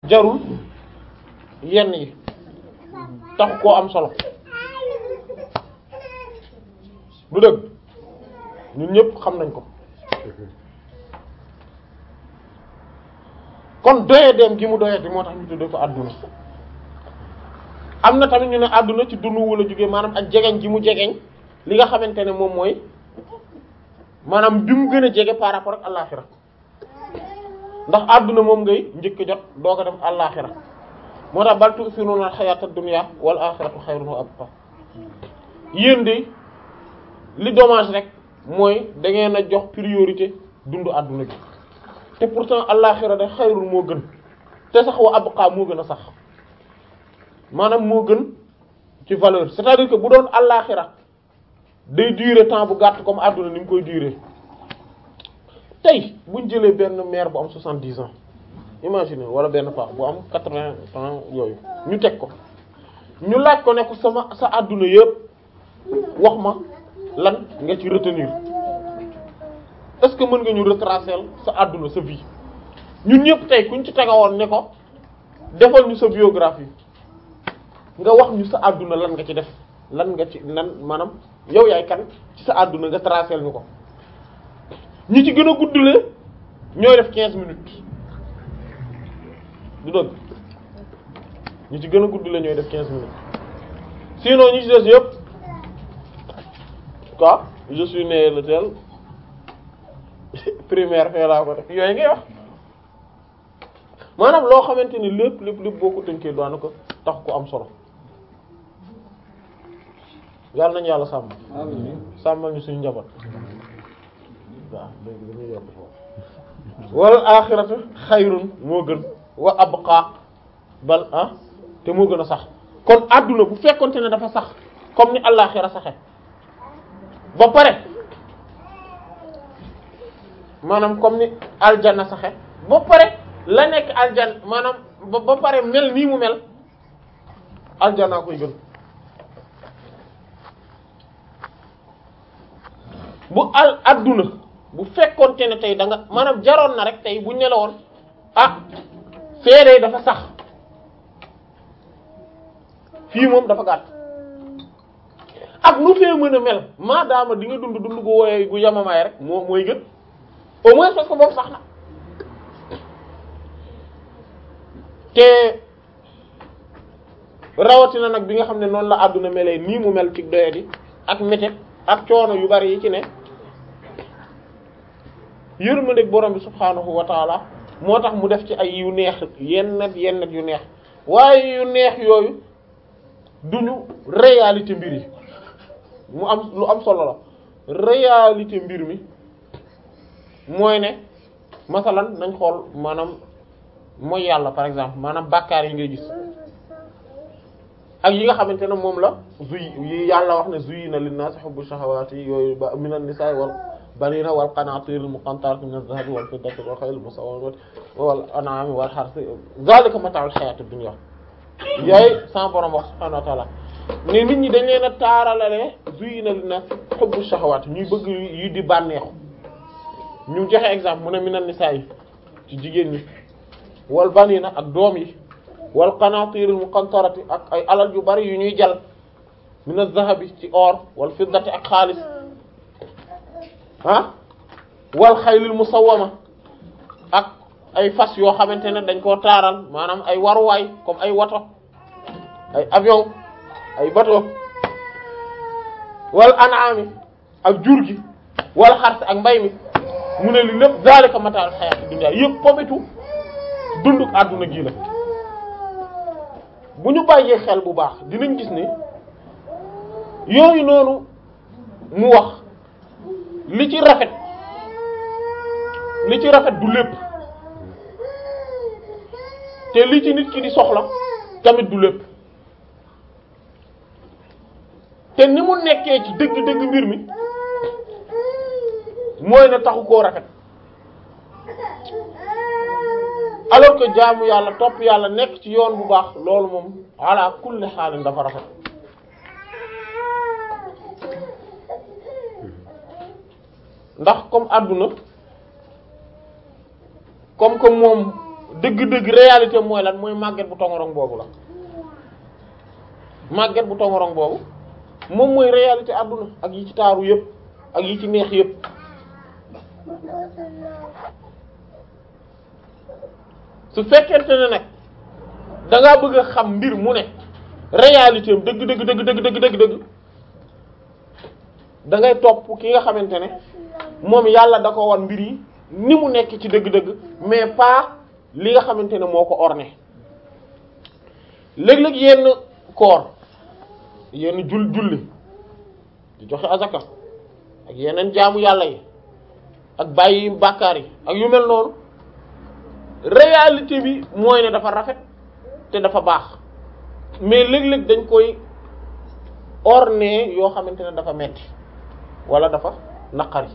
jarul yenn yi tax koo am solo du dëgg ñun ñëpp xam nañ ko kon doye dem gi mu doye di moo tax ñu tuddee ko àdduna am na tamit ñu ne àdduna ci dunu wala jógee maanaam ak jegeñ gi mu jegeñ li nga xamante ne moom mooy maanaam bi mu gën a jege par rapport ak àllaaxira ndax àdduna moom ngay njëkk jot doo ko dem àllaaxira moo tax bal tu'thiruna al-hayata ad-dunya wal akhiratu khayrun wa abqa yéen de li dommage rek mooy da ngeen a jox priorité dundu àdduna bi te pourtant àllaaxira de xayrun moo gën te sax wa abqa moo gën a sax maanaam moo gën ci valeur c'est-à-dire que bu doon àllaaxira day durer temps bu gàtt comme àdduna ni mu koy durer tey buñ jëlee benn mère bu am soixante-dix ans imagine wala benn paax bu am quatre-vingts ans yooyu ñu teg ko ñu laaj ko ne ko sama sa àdduna yëpp wax ma lan nga ci retenir est-ce que mën nga ñu retracer sa àdduna sa vie ñun ñëpp tey kuñ ci tegawoon ne ko defal ñu sa biographie nga wax ñu sa àdduna lan nga ci def lan nga ci lan maanaam yow yaay kan ci sa àdduna nga tracer ñu ko ñi ci gën a guddule ñooy def quinze minutes du dëgg ñi ci gën a guddule ñooy def quinze minutes sinon ñi ci des yëpp quoi je suis né le tel primaire fee laa ko def yooyu ngay wax maanaam loo xamante ni lépp lépp lépp boo ko tënkee doon ko tax ko am solo yàlla nañu yàlla sàmm sàmmal ñu suñu njaboot waaw léegi dañuy yokk foofu wal axiratu xayrun moo gën wa abqa bal ah te moo gën a sax kon adduna bu fekkonte ne dafa sax comme ni àllaxira saxe ba pare maanaam comme ni aljanna saxe ba pare la nekk aljanna maanaam ba ba pare mel nii mu mel aljanna koy gën bu al adduna bu fekkonte ne tey da nga maanaam jaroon na rek tey buñ ne la woon ah feeree dafa sax fii moom dafa gàtt ak lu fee mën a mel maadaama di nga dund dund gu wooye gu yamamaay rek moo mooy gën au moins parce que boobu sax na te rawatina nag bi nga xam ne noonu la àdduna melee nii mu mel ci doyadi ak métit ak coono yu bari yi ci ne yërmandeeg borom bi subhaanahu wa taala moo tax mu def ci ay yu neex yenn yenn yu neex waaye yu neex yooyu duñu réalité mbir yi mu am lu am solo la réalité mbir mi mooy ne masalan nañ xool maanaam mooy yàlla par exemple maanaam bàkkaar yi ngay gis ak yi nga xamante ne moom la zuy yi yàlla wax ne zuyyina linnaasi hubbu shahawaati yooyu ba minan nisaa wal baniina wal qanaatiir al muqantarati min az-zahabi wal fiddati wal khayl musawwamati wal an'aami wal harsi zaalika mataa'ul hayaati dunya yooyu sama borom wax subhaanahu wa ta'aala ne nit ñi dañ leen a taaralale zuyyina linnaasi hubbu shahawaati ñuy bëgg yi di bànneexu ñu joxe exemple mu ne minan nisaa yi ci jigéen ñi wal baniina ak doom yi wal qanaatiir al muqantarati ak ay alal yu bari yu ñuy jal min az-zahabi ci or wal fiddati ak xaalis ah wal xaylil musawwama ak ay fas yoo xamante ne dañ koo taaral maanaam ay waruwaay comme ay woto ay avion ay bateau wal an'ami ak jur gi wal xars ak mbay mi mu ne li lépp zalika mata'ul hayatid dunya yëpp pomitu dunduk àdduna gi la bu ñu bàyyee xel bu baax dinañ gis ne yooyu noonu mu wax li ci rafet li ci rafet du lépp te li ci nit ki di soxla tamit du lépp te ni mu nekkee ci dëgg-dëgg mbir mi mooy ne taxu koo rafet alors que jaamu yàlla topp yàlla nekk ci yoon bu baax loolu moom ala kulli xaalin dafa rafet ndax comme àdduna comme que moom dëgg-dëgg réalité mooy lan mooy màgget bu tongorong boobu la màgget bu tongorong boobu moom mooy réalité àdduna ak yi ci taaru yëpp ak yi ci neex yëpp su fekkente ne nag da ngaa bëgg a xam mbir mu ne réalité am dëgg dëgg dëgg dëgg dëgg dëgg dëgg da ngay topp ki nga xamante ne moom yàlla da ko wan mbir yi ni mu nekk ci dëgg-dëgg mais pas li nga xamante ne moo ko orné léeg-léeg yenn koor yenn jul julli di joxe azaka ak yeneen jaamu yàlla yi ak bàyyi bàkkaar yi ak yu mel noonu réalité bi mooy ne dafa rafet te dafa baax mais léeg-léeg dañ koy orné yoo xamante ne dafa metti wala dafa naqari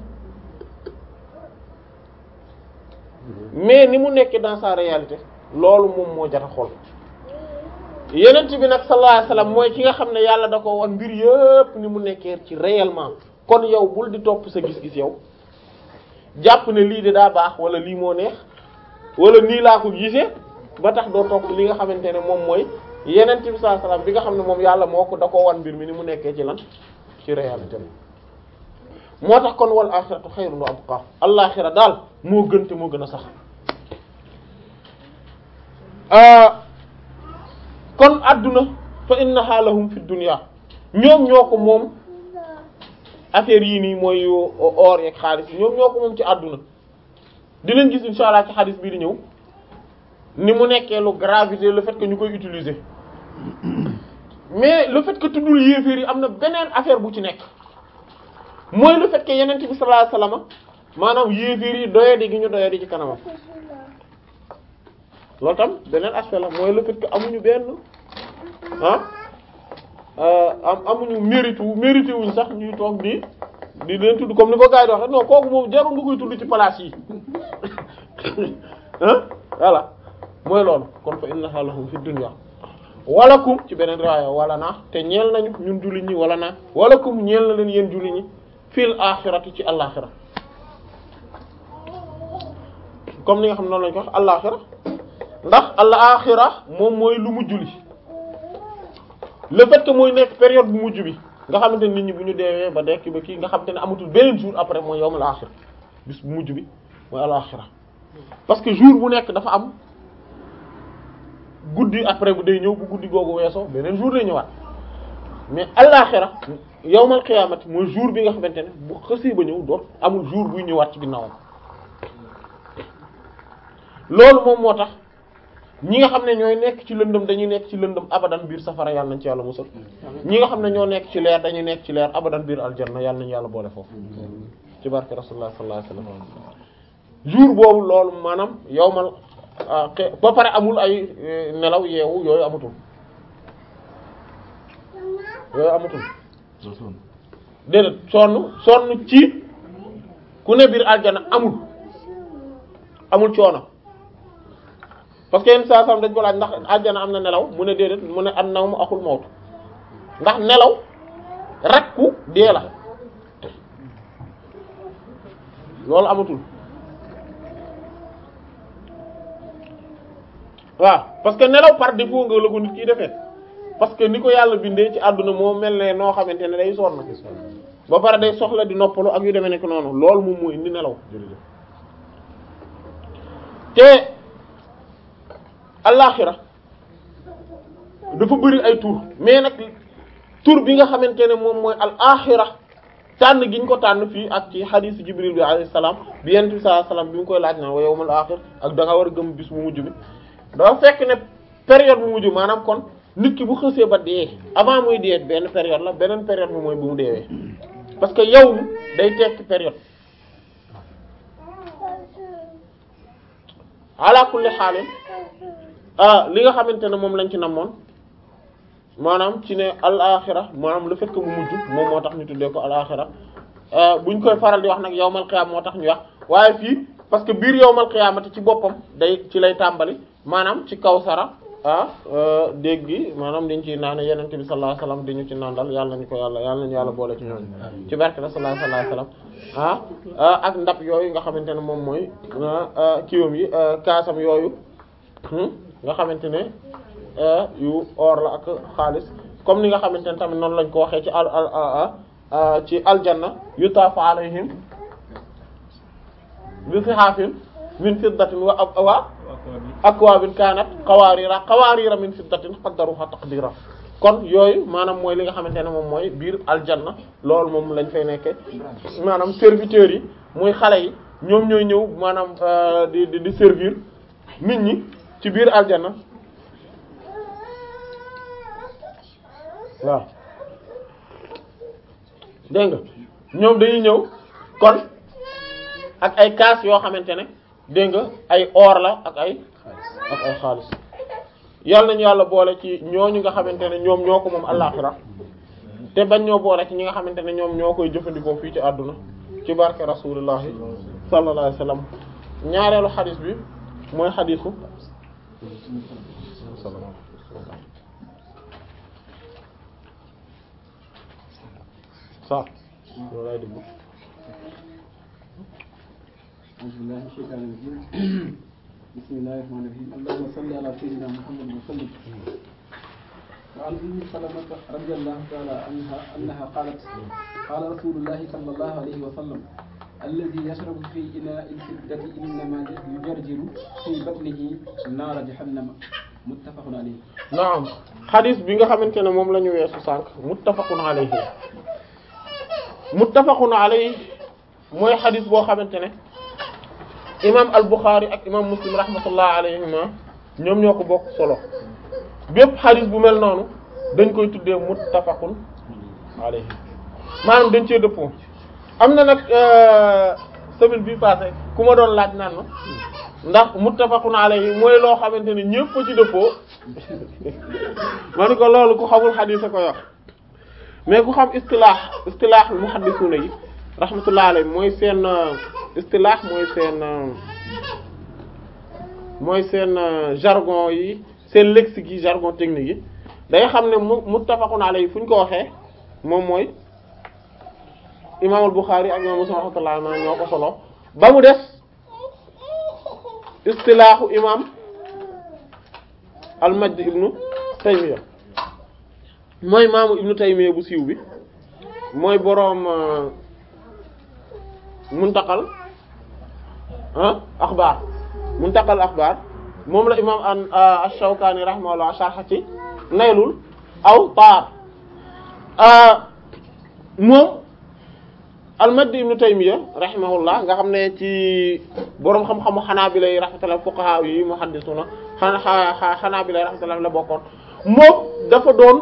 mais ni mu nekkee dans sa réalité loolu moom moo jata xool yenent bi nag sallallahu alayhi wasallam mooy ki nga xam ne yàlla da ko wan mbir yëpp ni mu nekkee ci réellement kon yow bul di topp sa gis-gis yow jàpp ne lii de daa baax wala lii moo neex wala nii laa ko gisee ba tax doo topp li nga xamante ne moom mooy yenent bi sallallahu alayhi wasallam bi nga xam ne moom yàlla moo ko da ko wan mbir mi ni mu nekkee ci lan ci réalité moo tax kon wal axiratu xayrun wa abqa allaaxira daal moo gën te moo gën a sax kon adduna fa innaha lahum fi dunya ñoom ñoo ko moom affaire yii nii mooy or yeeg xaalis ñoom ñoo ko moom ci adduna dinañ gis insha allah ci xaalis bii di ñëw ni mu nekkee lu gravité le fait que ñu koy utiliser mais le fait que tuddul yéeféer yi am na beneen affaire bu ci nekk mooy le fait que yenent bi sallallahu alayhi wasallam maanaam yéeféer yi doyadi gi ñu doyadi ci kanamam loolu tam beneen aspect la mooy le fait que amuñu benn ah am amuñu mérite wu mérité wuñ sax ñuy toog di di leen tudd comme ni ko gars yi di waxee non kooku moom jarul nga koy tudd ci place yi ah voilà mooy loolu kon fa innaha lahum fi dunya walakum ci beneen riwaaya wala naa te ñeel nañu ñun jullit ñi wala naa walakum ñeel na leen yéen jullit ñi fil axirati ci àllaxira comme ni nga xam ne noonu lañu ko wax àllaxira ndax àllaxira moom mooy lu mujj li le fait que mooy nekk période bu mujj bi nga xamante ne nit ñi bu ñu deewee ba dekk ba kii nga xamante ne amatul beneen jour après mooy yawmul axir bis bu mujj bi mooy àllaxira parce que jour bu nekk dafa am guddi après bu day ñëw bu guddi googu weesoo beneen jour day ñëwaat mais àllaxira yawmal qiyaamati mooy jour bi nga xamante ne bu xësee ba ñëw doot amul jour buy ñëwaat ci ginnaawam loolu moom moo tax ñi nga xam ne ñooy nekk ci lëndëm dañuy nekk ci lëndëm abadan biir safara yàlla nañ ci yàlla musal ñi nga xam ne ñoo nekk ci leer dañuy nekk ci leer abadan biir aljanna yàlla nañu yàlla boole foofu ci barke rasulullah sallallahu alayhi wasallam jour boobu loolu maanaam yawmal ba pare amul ay nelaw yeewu yooyu amatul yooyu amatul déedéet sonn sonn ci ku ne biir aljana amul amul coono parce que yenn saa sam dañ ko laaj ndax aljana am na nelaw mu ne déedéet mu ne an naw mu axul mawtu ndax nelaw rakku dee la loolu amatul waaw parce que nelaw par défaut nga la ko nit kiy defee parce que ni ko yàlla bindee ci àdduna moo mel ne noo xamante ne day sonn ba pare day soxla di noppalu ak yu demee nekk noonu loolu moom mooy indi nelaw te allaaxira dafa bëri ay tur mais nag tur bi nga xamante ne moom mooy al axira tànn gi ñu ko tànn fii ak ci xadiisu jibril bi alayhi salaam bi yent bi sallallahu alayhi wasallam bi mu koy laaj na wa yawmal axir ak da nga war a gëm bis bu mujj bi dafa fekk ne période bu mujj maanaam kon nit ki bu xësee ba dee avant muy dee benn période la beneen période bi mooy bu mu deewee parce que yow day tekki période ala kulli xaalin ah li nga xamante ne moom lañ ci namoon maanaam ci ne al axira maanaam le fait que mu mujj moom moo tax ñu tuddee ko al axira buñ koy faral di wax nag yawmal qiyaam moo tax ñu wax waaye fii parce que biir yawmal qiyaamati ci boppam day ci lay tàmbali maanaam ci kawsara ah dégg gi maanaam dañ ciy naan yenente bi sallallahu alayhi wasallam dañu ci nandal yàlla nañu ko yàlla yàlla nañu yàlla boole ci ñooñu ci barke la sallallahu alayhi wasallam ah ak ndab yooyu nga xamante ne moom mooy kiiwam yi kaasam yooyu nga xamante ne yu or la ak xaalis comme ni nga xamante ne tamit noonu lañ ko waxee ci al al ci aljanna yutaafu alayhim bi sihaafin min fiddatin wa wa akwaabin kaanat qawaariira qawaariira min fiddatin qaddaruha taqdiira kon yooyu maanaam mooy li nga xamante ne moom mooy biir aljanna loolu moom lañ fay nekke maanaam serviteurs yi muy xale yi ñoom ñooy ñëw maanaam di di di servir nit ñi ci biir aljanna waaw dégg nga ñoom dañuy ñëw kon ak ay kaas yoo xamante ne dégg nga ay or la ak ay ak ay xaalis yàlla nañu yàlla boole ci ñooñu nga xamante ne ñoom ñoo ko moom àllaaxira te bañ ñoo boole ci ñi nga xamante ne ñoom ñoo koy jëfandikoo fii ci àdduna ci barke rasulillahi sallallahu alayhi wasallam ñaareelu xadis bi mooy xadisu sa loolu lay déglu أعوذ بالله من الشيطان الرجيم بسم الله الرحمن الرحيم اللهم صل على سيدنا محمد وسلم وعن أم سلمة رضي الله تعالى عنها أنها قالت قال رسول الله صلى الله عليه وسلم الذي يشرب في إناء الفضة إنما يجرجر في بطنه نار جهنم متفق عليه naam xadis bi nga xamante ne moom la ñu weesu sànq muttafaqun alayhi muttafaqun alayhi mooy xadis boo xamante ne imam al-Bukhari ak imam Muslim rahmatullah alayhima ñoom ñoo ko bokk solo bépp xadis bu mel noonu dañ koy tuddee muttafaqun alayhi maanaam dañ cee dëppoo am na nag semaine bi passé ku ma doon laaj naan ma ndax muttafaqun alayhi mooy loo xamante ne ñëpp ci dëppoo ma ni ko loolu ku xamul xadis a koy wax mais ku xam istilaax istilaax muhaddisuna yi rahmatullah alayhi mooy seen istilaax mooy seen mooy seen jargon yi seen lexique yi jargon technique yi day xam ne mu muttafaqun alayhi fu ñu ko waxee moom mooy imaamul Bukhari ak imam Muslim rahmatullah alayhi ñoo ko solo ba mu des istilaaxu imam al-Majd ibnu Taymiya mooy maamu ibnu Taymiya bu siiw bi mooy boroom muntaqal ah axbaar muntaqal axbaar moom la imam an ash-Shawkani rahimahullah sharh ci naylul awtaar moom al-Majd ibnu Taymiya rahimahullah nga xam ne ci boroom xam-xamu Hanaabila yi rahmatullah fuqaha yi muhaddisuna xanaa Hanaabila yi rahmatullah la bokkoon moom dafa doon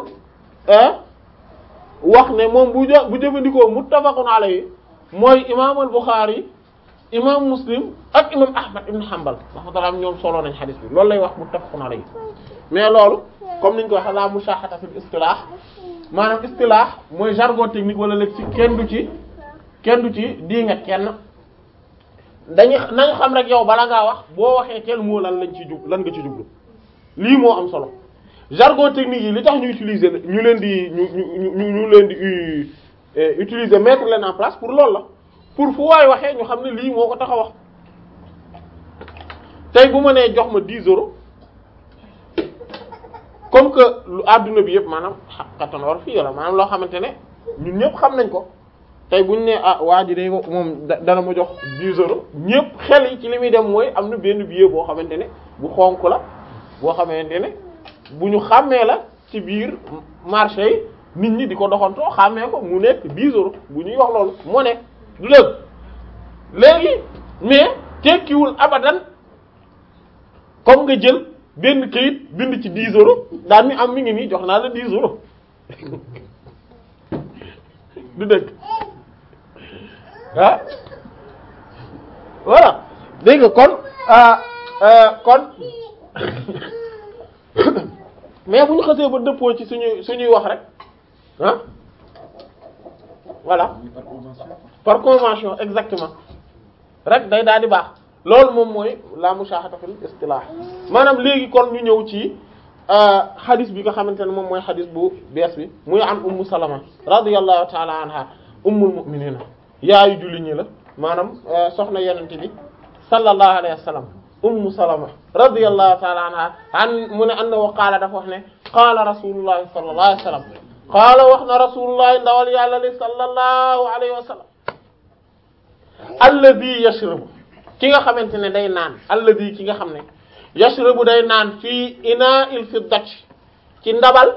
wax ne moom bu jo bu jëfandikoo muttafaqun alayhi mooy imaam al-Bukhari imaam Muslim ak imaam Ahmad ibn Hanbal rahmatullah ñoom solo nañ xadis bi loolu lay wax muttafaqun alayhi mais loolu comme niñ ko waxee la mushahata fil istilah maanaam istilah mooy jargon technique wala lexique kenn du ci kenn du ci di nga kenn dañu nañ xam rek yow bala ngaa wax boo waxee quel mot lan lañ ci jub lan nga ci jublu lii moo am solo jargon technique yi li tax ñu utiliser ñu leen di ñu ñu ñu ñu leen di utiliser mettre leen en place pour loolu la pour fu waay waxee ñu xam ne lii moo ko tax a wax tey bu ma nee jox ma 10 euros comme que lu adduna bi yëpp maanaam xaqatan war fii la maanaam loo xamante ne ñun ñëpp xam nañ ko tey buñ ne ah waa ji day moom dana ma jox 10 euros ñëpp xel yi ci li muy dem mooy am na benn billet boo xamante ne bu xonk la boo xamante ne bu ñu xàmmee la ci biir marché yi nit ñi di ko doxantoo xàmmee ko mu nekk 10 euros bu ñuy wax loolu moo nekk du dëgg léegi mais tekkiwul abadan comme nga jël benn kayit bind ci 10 euros daan ni am mi ngi nii jox naa la 10 euros du dëgg ah voilà dégg nga kon kon mais bu ñu xasee ba dëppoo ci suñuy suñuy wax rek ah voilà par convention par convention exactement rek day daal di baax loolu moom mooy la mushahata fil istilah maanaam léegi kon ñu ñëw ci xadis bi nga xamante ne moom mooy xadis bu bees bi muy am ummu salama radiyallahu taala anha ummul mu'minina yaayu julli ñi la maanaam soxna yenente bi sallallahu alayhi wa sallam ummu salama radiyallahu ta'ala anha an mu ne annahu qaala dafa wax ne qaala rasulullahi sallallahu alayhi wa sallam qaala wax na rasulullahi ndawal yàlla li sallallahu alayhi wa sallam alladhi yashrabu ki nga xamante ne day naan alladhi ki nga xam ne yashrabu day naan fii ina'il fiddati ci ndabal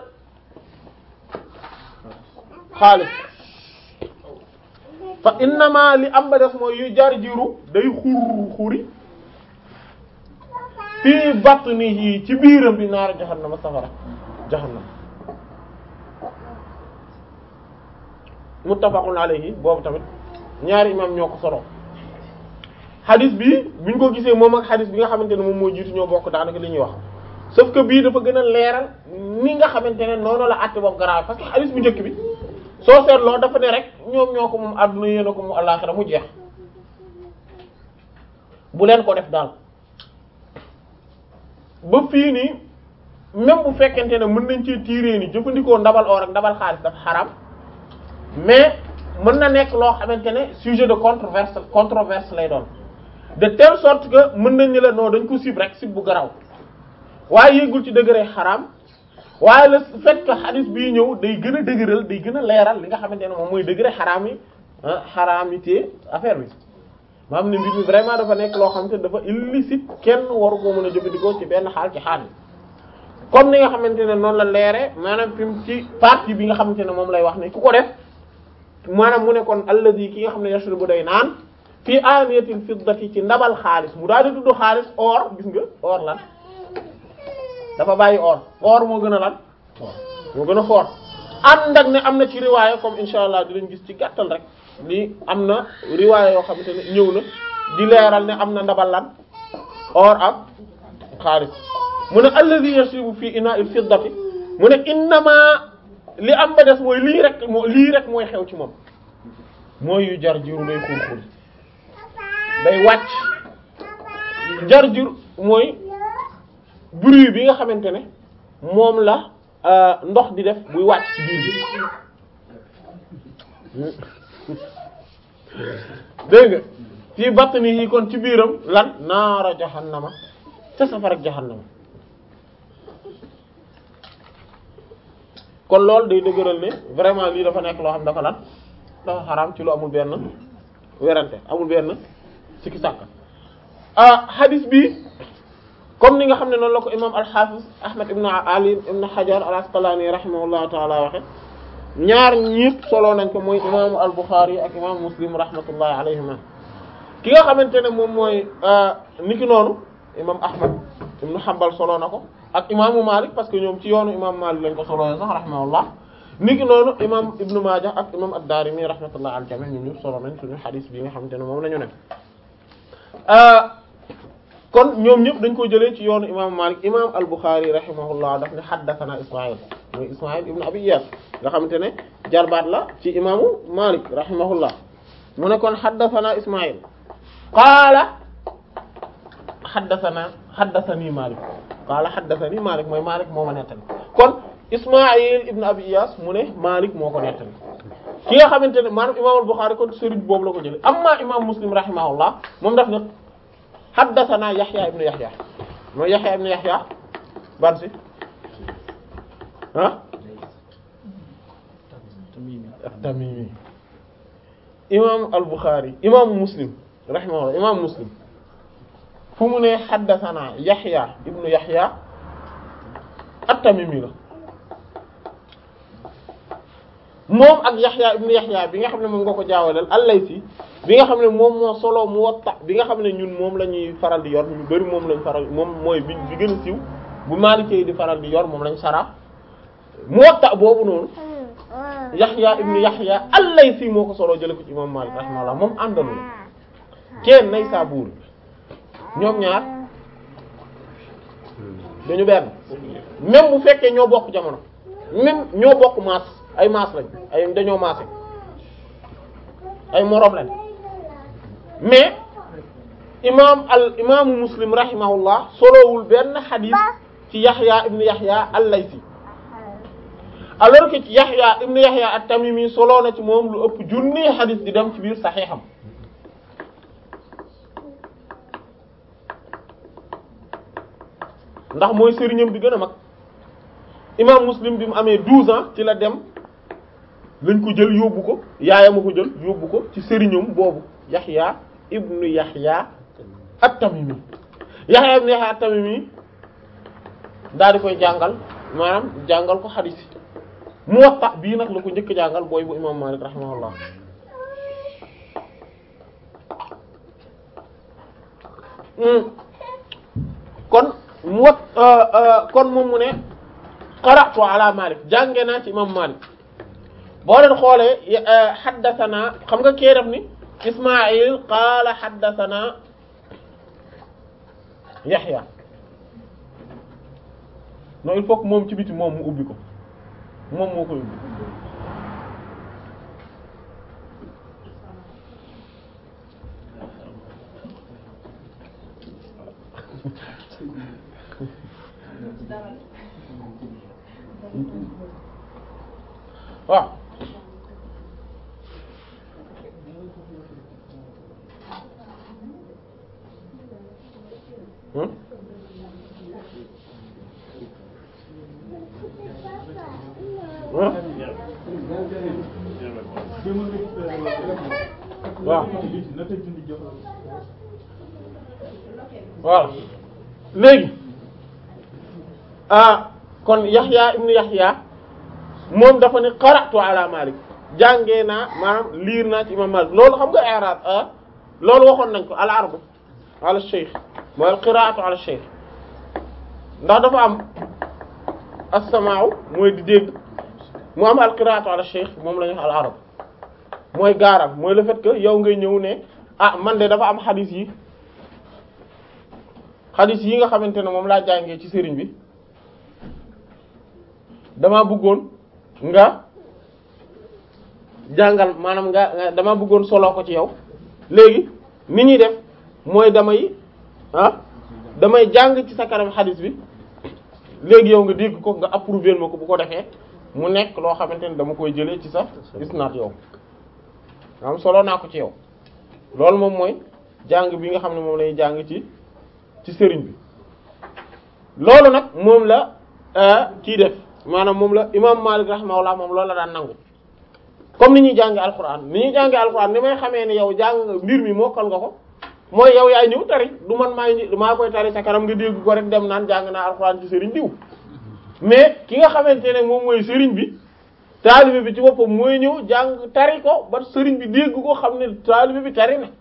xaalis fa innama li am ba des mooy yu jar jiru day xur xuri fii batnihi ci biiram bi naar jahannama safara jahannam muttafaqun alayhi boobu tamit ñaari imam ñoo ko solo xadis bi buñ ko gisee moom ak xadis bi nga xamante ne moom moo jiitu ñoo bokk daanaka li ñuy wax sauf que bii dafa gën a leeral ni nga xamante ne noonu la àtte boobu garaaw parce que xadis bu njëkk bi soo seetloo dafa ne rek ñoom ñoo ko moom àdduna yéen a ko mu àllaaxira mu jeex bu leen ko def daal ba fii nii même bu fekkente ne mën nañ ci tiiree ni jëfandikoo ndabal or ak ndabal xaalis dafa xaram mais mën na nekk loo xamante ne sujet de controverse controverse lay doon de telle sorte que mën nañ ni la non dañ ko sib rek sib bu garaw waaye yéegul ci degré xaram waaye le fait que hadith bii ñëw day gën a dëgëral day gën a leeral li nga xamante ne moom mooy degré xaraam yi xaraamité affaire bi maanaam ne mbir mi vraiment dafa nekk loo xamante ne dafa illicite kenn waru koo mën a jëfandikoo ci benn xaal ci xaal yi comme ni nga xamante ne noonu la leere maanaam fi mu ci partie bi nga xamante ne moom lay wax ne ku ko def maanaam mu ne kon alladi ki nga xam ne yashrabu day naan fii aniyatil fiddati ci ndabal xaalis mu daal di tudd xaalis or gis nga or lan dafa bàyyi or or moo gën a lan moo gën a fort ànd ak ne am na ci riwaaya comme insha allah dinañ gis ci gàttal rek lii am na riwaaya yoo xamante ne ñëw na di leeral ne am na ndabal lan or ak xaalis mu ne alladhi yashrabu fi ina'il fiddati mu ne innama li am ba des mooy lii rek moo lii rek mooy xew ci moom mooy yu jar jiru day xur xur day wàcc jar jur mooy bruit bi nga xamante ne moom la ndox di def buy wàcc ci biir bi dégg nga fii batni yi kon ci biiram lan naara jahannama ca safara jahannama kon loolu day dëgëral ne vraiment lii dafa nekk loo xam dafa lan dafa xaraam ci lu amul benn werante amul benn sikki sàkka ah hadith bi comme ni nga xam ne noonu la ko imam al-Hafiz Ahmad ibn Ali ibn Hajar al-Asqalani rahimahullahu taala waxe ñaar ñëpp solo nañ ko mooy imaamu al-Bukhari ak imam Muslim rahmatullahi alayhima ki nga xamante ne moom mooy niki noonu imam Ahmad ibn Hanbal solo na ko ak imaamu Malik parce que ñoom ci yoonu imam Malik lañ ko solo sax rahimahullah niki noonu imam Ibn Majah ak imam ad-Darimi rahmatullahi al jami' ñoom ñëpp solo nañ suñu hadith bi nga xamante ne moom la ñu ne kon ñoom ñëpp dañ ko jëlee ci yoonu imam Malik imam al-Bukhari rahimahullah daf ne haddathana Isma'il mooy Isma'il ibn Abi Iyas nga xamante ne jarbaat la ci imaamu Malik rahimahullah mu ne kon haddathana Isma'il qaala haddathana haddathani Malik qaala haddathani Malik mooy Malik moo ma nettali kon Isma'il ibn Abi Iyas mu ne Malik moo ko nettali ki nga xamante ne maanaam imam al-Bukhari kon sëriñ boobu la ko jëlee amma imam Muslim rahimahullah moom daf ne haddathana Yahya ibn Yahya mooy Yahya ibn Yahya ban si ah at-Tamimi imam al-Bukhari imam Muslim rahimahullah imam Muslim fu mu ne haddathana Yahya ibn Yahya at-Tamimi la moom ak Yahya ibn Yahya bi nga xam ne moom nga ko jaawaleel al-Laythi bi nga xam ne moom moo solo Muwatta bi nga xam ne ñun moom la ñuy faral di yor ñu bari moom lañ faral moom mooy bi bi gën a siiw bu Maliki yi di faral di yor moom lañ sara Muwatta boobu noonu Yahya ibn Yahya al-Laythi moo ko solo jële ko ci imam Malik rahimahullah moom àndalu la kenn Naysabur ñoom ñaar dañu benn même bu fekkee ñoo bokk jamono même ñoo bokk maas ay maas lañ ay dañoo maase ay moroom lañ mais imam al imaamu muslim rahimahullah solowul benn xadis ci Yahya ibn Yahya al-Laythi alors que ci Yahya ibn Yahya at-Tamimi solo na ci moom lu ëpp junni xadis di dem ci biir saxiixam ndax mooy sëriñam bi gën a mag imam muslim bi mu amee 12 ans ci la dem lañ ko jël yóbbu ko yaayam a ko jël yóbbu ko ci sëriñam boobu yaxya ibnu yaxya at-tamimi yaxya ibnu yaxya at-tamimi daal di koy jàngal maanaam jàngal ko xadiis yi muwatta bii nag la ko njëkk jàngal booy bu imam malik rahimahullah kon mu wat kon moom mu ne qara'tu ala Malik jànge naa ci imam Malik boo leen xoolee haddathana xam nga kee def ni Ismaïl qaala haddathana Yahya non il faut que moom ci biti moom mu ubbi ko moom moo koy ubbi waaw hmm hmm waaw waaw léegi ah kon Yaxya ibnu Yaxya moom dafa ne qara'tu ala Malik jàngee naa maanaam liir naa ci imam Malik loolu xam nga i'rab ah loolu waxoon nañ ko al ardu ala shaykh mooy al qira'atu ala shaykh ndax dafa am as-sama'u mooy di dégg mu am al qira'atu ala shaykh moom la ñuy wax al arab mooy gaaral mooy le fait que yow ngay ñëw ne ah man de dafa am xadis yi xadis yi nga xamante ne moom laa jàngee ci sëriñ bi dama bëggoon nga jàngal maanaam nga dama bëggoon solo ko ci yow léegi ni ñuy def mooy damay ah damay jàng ci sa kanam xadis bi léegi yow nga dégg ko nga approuver ma ko bu ko defee mu nekk loo xamante ne dama koy jëlee ci sa isnaad yow am solo naa ko ci yow loolu moom mooy jàng bi nga xam ne moom lay jàng ci ci sëriñ bi loolu nag moom la kii def maanaam moom la imam Malik rahimahullah moom loolu la daan nangu comme ni ñuy jànge alquran ni ñuy jànge alquran ni may xamee ne yow jàng mbir mi mokkal nga ko mooy yow yaay ñëw tari du man maay maa koy tari sa kanam nga dégg ko rek dem naan jàng naa alquran ci sëriñ diw mais ki nga xamante ne moom mooy sëriñ bi taalibe bi ci boppam mooy ñëw jàng tari ko ba sëriñ bi dégg ko xam ne taalibe bi tari na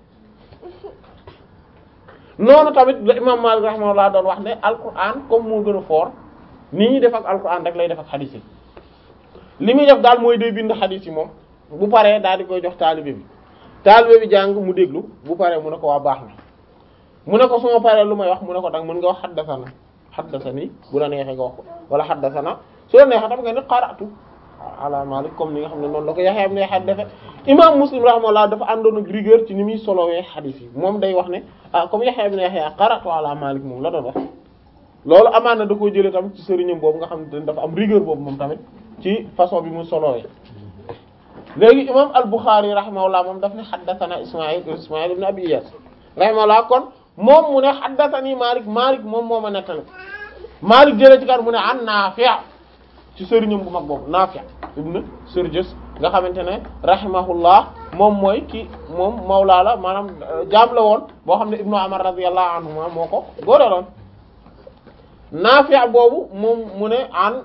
noonu tamit la imam Malik rahimahullah doon wax ne alquran comme moo gën a fort ni ñuy def ak alquran rek lay def ak xadis yi li muy def daal mooy day bind xadis yi moom bu paree daal di koy jox taalibe bi taalibe bi jàng mu déglu bu paree mu ne ko waa baax na mu ne ko suma paree lu may wax mu ne ko dang mën nga wax xaddasana xaddasani bu la neexee nga wax ko wala xaddasana su la neexee tam nga ne qara'tu ala Malik comme ni nga xam ne noonu la ko Yahya ibn Yahya defe imam Muslim rahimahullah dafa àndoon ak rigueur ci ni muy solowee xadis yi moom day wax ne ah comme Yahya ibn Yahya qara'tu ala Malik moom la doon wax loolu amaan na da koo jëlee tamit ci sëriñam boobu nga xam ne dafa am rigueur boobu moom tamit ci façon bi mu solowee léegi imam al-Bukhari rahimahullah moom daf ne haddathana Ismaïl Ismaïl ibn Abi Iyas rahimahullah kon moom mu ne haddathani Malik Malik moom moo ma nettali Malik jëlee ci kan mu ne an Nafi' ci sëriñam bu mag boobu Nafi' ibn Surjus nga xamante ne rahimahullah moom mooy ki moom mawlaa la maanaam jaam la woon boo xam ne Ibnu Umar radiyallahu anhuma moo ko góoreeloon Nafi' boobu moom mu ne an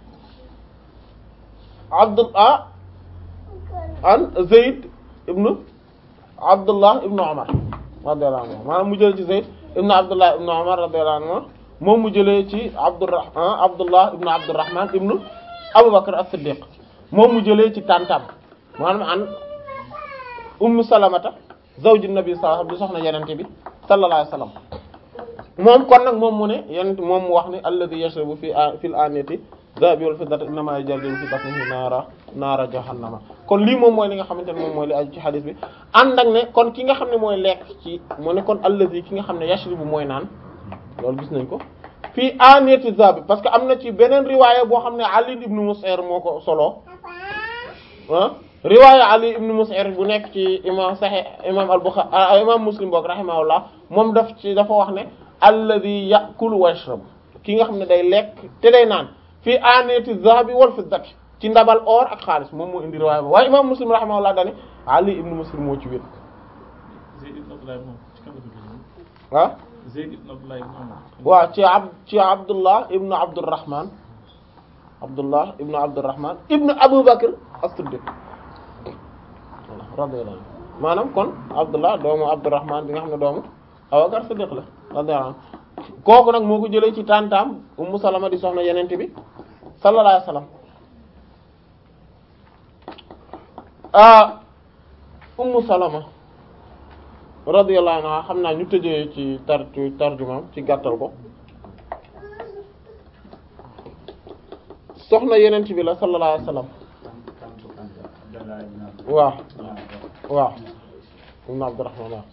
Abdullah an Zayd ibnu Abdullah ibnu Umar radiyallahu anhu maanaam mu jëlee ci Zayd ibnu Abdullah ibnu Umar radiyallahu anhu moom mu jëlee ci Abdurrahman Abdullah ibnu Abdurrahman ibnu Abu Bakr as-Siddiq moom mu jëlee ci tantam maanaam an Ummu Salamata zawju Nabi sallallahu alayhi wasallam di soxna Yonent bi sallallahu alayhi wasallam moom kon nag moom mu ne Yonent moom mu wax ne alladhi yashrabu fi fil aniyati dhahabi wal fiddati innama yajarju fi batnihi naara naara jahannama kon lii moom mooy li nga xamante ne moom mooy li aju ci xadis bi ànd ak ne kon ki nga xam ne mooy lekk ci mu ne kon alladhi ki nga xam ne yashrabu mooy naan loolu gis nañ ko fii aniyati dhahabi parce que am na ci beneen riwaaya boo xam ne Ali ibn Mus'ir moo ko solo ah riwaaya Ali ibn Mus'ir bu nekk ci imam Sahih imam al-Bukhari imam Muslim boog rahimahullah moom daf ci dafa wax ne alladhi ya'kulu wa yashrabu ki nga xam ne day lekk te day naan fii aaniyati zahabi wal fiddati ci ndabal or ak xaalis moom moo indi riwaaya ba waaye imam muslim rahimahullah dane ali ibn muslim moo ci wét Zayd ibn Abdullah ibn Umar ci kan la jógee ah Zayd ibn Abdullah ibn Umar waaw ci ab ci abdullah ibnu abdurrahman abdullah ibnu abdurrahman ibnu abu bakr as-siddiq radiyallahu anhu maanaam kon abdullah doomu abdurrahman bi nga xam ne doomu abubakar siddiq la radiyallahu anhu kooku nag moo ko jëlee ci tantam ummu salama di soxna yenente bi sallallahu alayhi wasallam ah ummu salama radiyallahu anha xam naa ñu tëjee ci tar ci tarjumaam ci gàttal ko soxna yenent bi la sallallahu alayhi wasallam waaw waaw ibn Abdurrahman waaw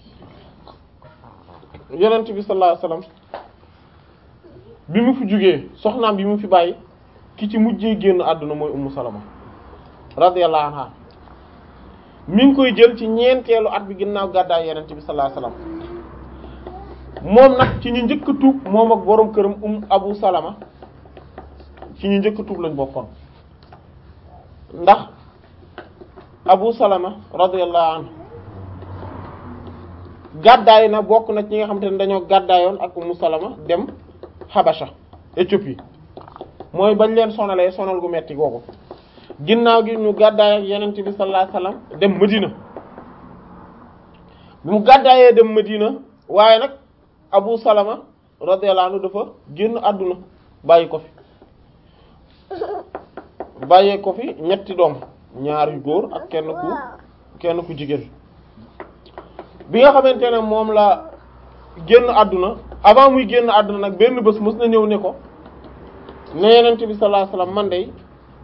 yenent bi sallallahu alayhi wasallam bi mu fi jugee soxnaam bi mu fi bàyyi ki ci mujjee génn àdduna mooy ummu salama radiyallahu anha mi ngi koy jël ci ñeenteelu at bi ginnaaw gàddaay yenent bi sallallahu alayhi wasallam moom nag ci ñu njëkk a tuub moom ak boroom këram um abu salama ci ñu njëkk a tuub lañ bokkoon ndax abu salama radiyallahu anhu gàddaay na bokk na ci ñi nga xamante ne dañoo gàddaayoon ak umu salama dem Habasha Éthiopie mooy bañ leen sonalee sonal gu metti googu ginnaaw gi ñu gàddaay ak yenent bi sallallahu alayhi wasallam dem Medina bi mu gàddaayee dem Medina waaye nag Abu Salama radiyallahu anhu dafa génn àdduna bàyyi ko fi bàyyee ko fi ñetti doom ñaar yu góor ak kenn ku kenn ku jigéen bi nga xamante ne moom la génn àdduna avant muy génn àdduna nag benn bés mës na ñëw ne ko ne yenent bi sallallahu alayhi wasallam man de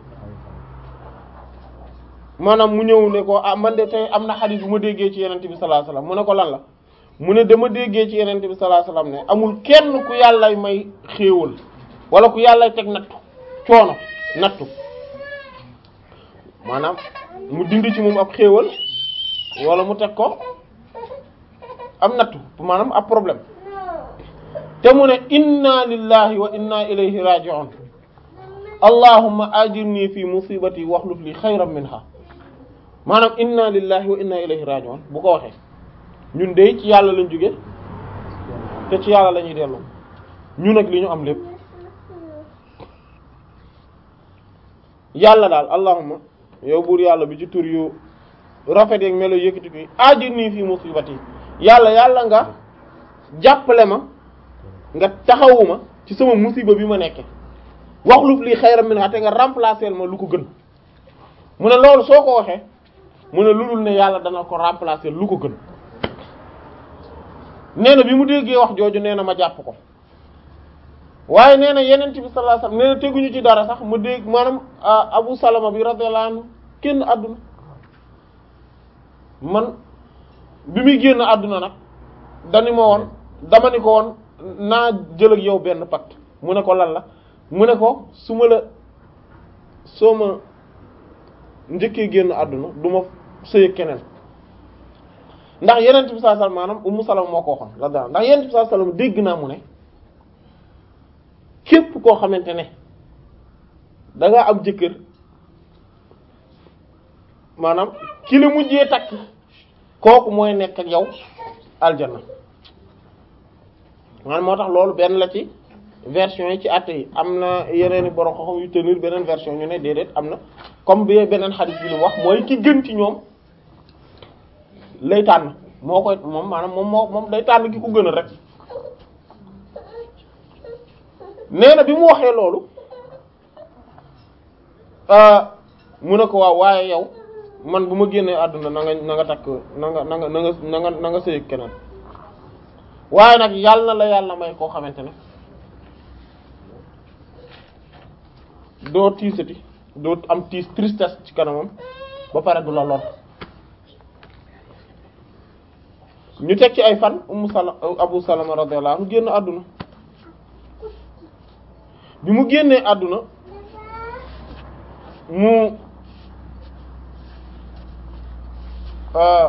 maanaam mu ñëw ne ko ah man de tey am na xadis bu ma déggee ci yenente bi sallallahu alayhi wasallam mu ne ko lan la mu ne dama déggee ci yenente bi sallallahu alayhi wasallam ne amul kenn ku yàllay may xéewal wala ku yàllay teg nattu coono nattu maanaam mu dindi ci moom ab xéewal wala mu teg ko am nattu maanaam ab problème te mu ne inna lillahi wa inna ilayhi raji'un allahumma ajirni fi musibati waxluf li xayran minha maanaam inna lillahi wa inna ilayhi raji'un bu ko waxee ñun de ci yàlla lañ jóge te ci yàlla la ñuy dellu ñun ak li ñu am lépp yàlla daal allahumma yow buur yàlla bi ci tur yu rafet yeeg melo yëkkati ko ajirni fi musibati yàlla yàlla nga jàppale ma nga taxawuma ci sama musiba bi ma nekke waxluf li xayran minha te nga remplacer ma lu ko gën mu ne loolu soo ko waxee mu ne lu dul ne yàlla dana ko remplacer lu ko gën nee na bi mu déggee wax jooju nee na ma jàpp ko waaye nee na yeneen bi sallallahu alayhi wasallam nee na teguñu ci dara sax mu dégg maanaam Abu Salama bi radiyallahu anhu génn àdduna man bi muy génn àdduna nag dani ma woon dama ni ko woon naa jël ak yow benn pacte mu ne ko lan la mu ne ko su ma la soo ma njëkkee génn àdduna du ma sëy keneen ndax yeneen bi sallallahu alayhi wasallam maanaam Ummu Salama moo ko waxoon la daal ndax yeneen bi sallallahu alayhi wasallam dégg naa mu ne képp koo xamante ne da nga am jëkkër maanaam ki la mujjee takk kooku mooy nekk ak yow aljanna maanaam moo tax loolu benn la ci version yi ci àtte yi am na yeneen i borom xam yu tenir beneen version ñu ne déedéet am na comme bi beneen xadis bi lu wax mooy ki gën ci ñoom lay tànn moo koy moom maanaam moom moo moom day tànn ki ko gën a rek nee na bi mu waxee loolu mu ne ko waaw waaye yow man bu ma génnee àdduna na nga na nga takk na nga na nga na nga na nga na nga sëy keneen waaye nag yàlla na la yàlla may koo xamante ne doo tiisati doo am tiis tristesse ci kanamam ba pare du la lor ñu teg ci ay fan Ummu Salama Abu Salama radiyallahu anhu génn àdduna bi mu génnee àdduna mu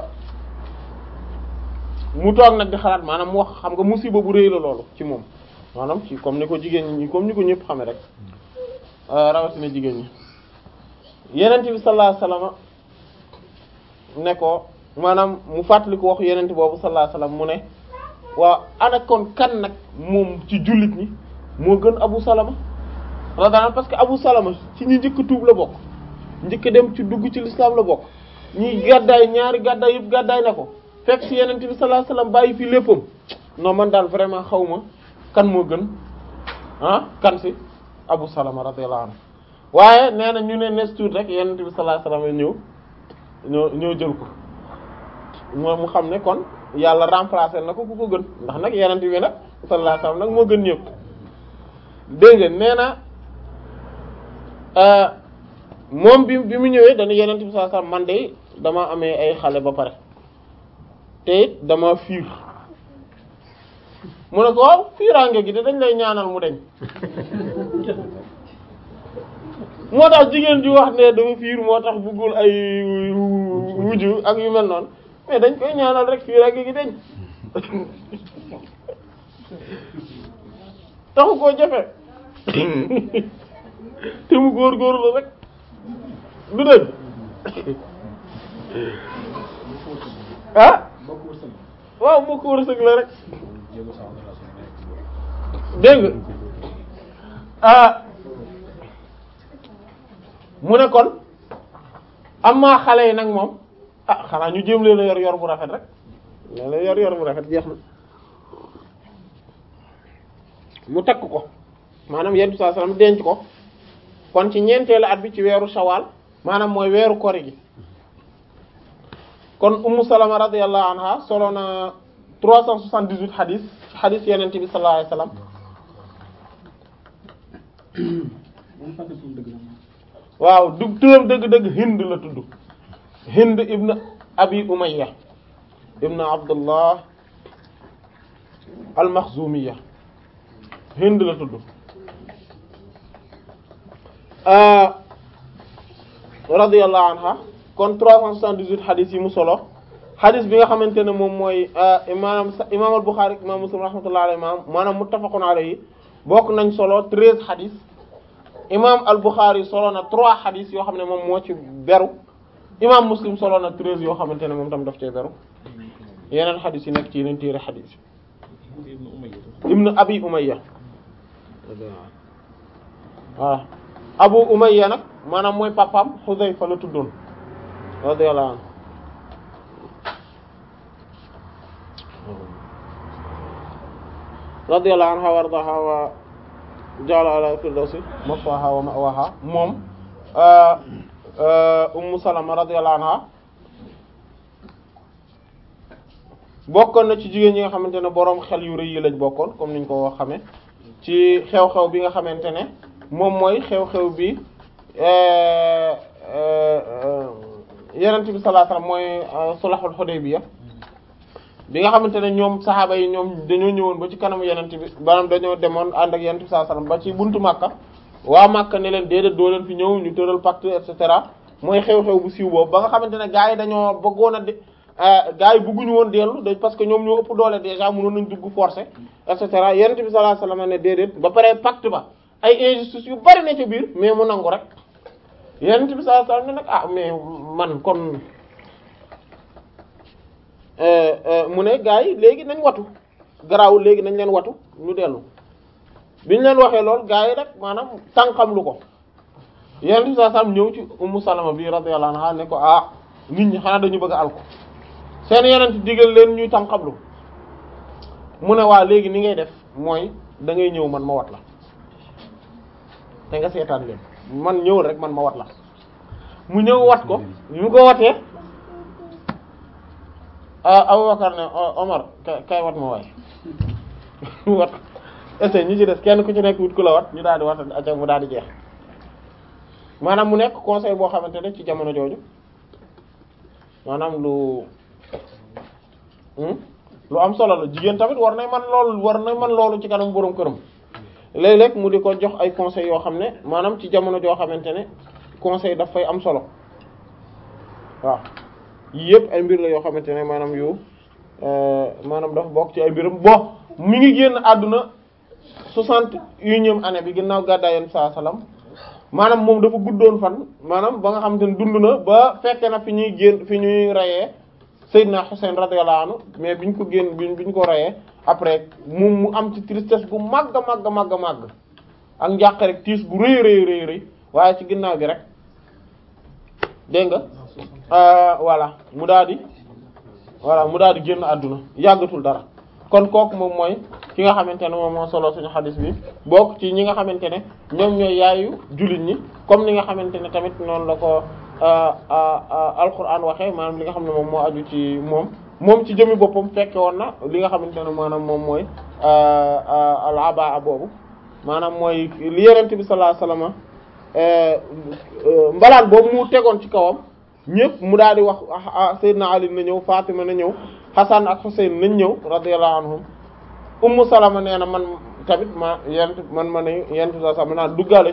mu toog nag di xalaat maanaam mu wax xam nga musiba bu rëy la loolu ci moom maanaam ci comme ni ko jigéen ñi comme ni ko ñëpp xame rek rawatina jigéen ñi yenent bi sallallahu alayhi wasallam ne ko maanaam mu fàttali ko wax yenent boobu sallallahu alayhi wasallam mu ne waaw ana kon kan nag moom ci jullit ñi moo gën Abu Salama radiyallahu parce que Abu Salama ci ñi njëkk tuub la bokk njëkk dem ci dugg ci l'islam la bokk ñi gàddaay ñaari gàddaay yëpp gàddaay na ko fekk ci yenent bi sallallahu alayhi wasallam bàyyi fi léppam non man daal vraiment xaw ma kan moo gën ah kan si Abu Salama radiyallahu anhu waaye nee na ñu ne nes tuut rek yenent bi sallallahu alayhi wasallam ñëw ñoo ñoo jël ko moo mu xam ne kon yàlla remplacer na ko ku ko gën ndax nag yenent bi nag sallallahu alayhi wasallam nag moo gën ñëpp dégg nga nee na moom bi bi mu ñëwee dañu yenent bi sallallahu alayhi wasallam man de dama amee ay xale ba pare te it dama fiir mu ne ko waaw fiiraange gi de dañ lay ñaanal mu deñ moo tax jigéen ji wax ne dafa fiir moo tax bëggul ay wuju ak yu mel noonu mais dañ koy ñaanal rek fiiraange gi deñ taxu koo jafe te mu góorgóorlu rek du dëgg ah waaw moo ko wërsëg la rek dégg nga ah mu ne kon am maa xale yi nag moom ah xanaa ñu jéem leen a yor yor bu rafet rek leen la yor yor bu rafet jeex na mu takk ko maanaam yentu saa sallam denc ko kon ci ñeenteelu at bi ci weeru shawal maanaam mooy weeru kori gi kon ummu salama radiyallahu anha solo na 378 xadis ci xadis yenente bi sallallahu alayhi wasallam waaw du turam dëgg-dëgg hind la tudd hind ibn abi umayya ibn abdullah al-makhzumiyya hind la tudd radiyallahu anha kon 378 xadis yi mu solo xadis bi nga xamante ne moom mooy maanaam imaam al-Bukhari imaam Muslim rahmatullahi alayhi maanaam muttafaqun alayhi bokk nañ solo 13 xadis imaam al-Bukhari solo na 3 xadis yoo xam ne moom moo ci beru imaam Muslim solo na 13 yoo xamante ne moom tam daf cee beru yeneen xadis yi nekk ci yeneen téere xadis yi ibnu abi umayya waaw abu umayya nag maanaam mooy papam Xudayfa la tuddoon radiyallahu anhu radiyallahu anha wa ardaha wa ja'ala ala firdawsi maswaha wa ma'waha moom ummu salama radiyallahu anha bokkoon na ci jigéen ñi nga xamante ne boroom xel yu rëy yi lañ bokkoon comme niñ ko xamee ci xew-xew bi nga xamante ne moom mooy xew-xew bi yenent bi sallallahu alayhi wasallam mooy sulhul Hudaybiya bi nga xamante ne ñoom saxaaba yi ñoom dañoo ñëwoon ba ci kanamu yenent bi maanaam dañoo demoon ànd ak yenent bi sallallahu alayhi wasallam ba ci buntu Makka waa Makka ne leen déedéet doo leen fi ñëw ñu tëral pacte et cetera mooy xew-xew bu siiw boobu ba nga xamante ne gaa yi dañoo bëggoon a de gaa yi bëgguñu woon dellu da parce que ñoom ñoo ëpp doole déjà mënoon nañ dugg forcé et cetera yenent bi sallallahu alayhi wasallam ne déedéet ba pare pacte ba ay injustice yu bari ne ci biir mais mu nangu rek yenent bi sallallahu alayhi wasallam ne nag ah mais man kon mu ne gaa yi léegi nañ watu garaawul léegi nañ leen watu ñu dellu biñ leen waxee lool gaa yi rek maanaam tànqam lu ko yenent bi sallallahu alayhi wasallam ñëw ci ummu salama bi radiyallahu anha ne ko ah nit ñi xanaa dañu bëgg a alko seen yenent digal leen ñuy tànqamlu mu ne waa léegi ni ngay def mooy da ngay ñëw man ma wat la te nga seetaan leen man ñëwul rek man ma wat la mu ñëw wat ko bi mu ko watee Abubakar ne Omar kay wat ma waay wat essaye ñi ci des kenn ku ci nekk wut ku la wat ñu daal di wat aca mu daal di jeex maanaam mu nekk conseil boo xamante ne ci jamono jooju maanaam lu lu am solo la jigéen tamit war na man loolu war na man loolu ci kanam boroom këram léeg-léeg mu di ko jox ay conseils yoo xam ne maanaam ci jamono joo xamante ne conseil daf fay am solo waaw yii yëpp ay mbir la yoo xamante ne maanaam yu maanaam dafa bokk ci ay mbiram bon mi ngi génn àdduna soixante unième année bi ginnaaw gàddaay yonent saa salaam maanaam moom dafa guddoon fan maanaam ba nga xamante ne dund na ba fekke na fi ñuy génn fi ñuy reyee Seydina Hussein radiyallahu anhu mais biñ ko génn biñ biñ ko reyee après mu mu am ci tristesse gu màgg màgg màgg màgg ak njàq rek tiis gu rëy rëy rëy rëy waaye ci ginnaaw gi rek dégg nga voilà mu daal di voilà mu daal di génn àdduna yàggatul dara kon kooku moom mooy ki nga xamante ne moom moo solo suñu xadis bi bokk ci ñi nga xamante ne ñoom ñooy yaayu jullit ñi comme ni nga xamante ne tamit noonu la ko alquran waxee maanaam li nga xam ne moom moo aju ci moom moom ci jëmi boppam fekke woon na li nga xamante ne maanaam moom mooy al abaa boobu maanaam mooy li yerente bi sallallahu alayhi wasallam mbalaan boobu mu tegoon ci kawam ñëpp mu daal di wax Seydina Ali na ñëw Fatima na ñëw Hasan ak Husayn nañ ñëw radiyallahu anhum Ummu Salama nee na man tamit ma yent man ma ne yent sa sax ma naa duggaale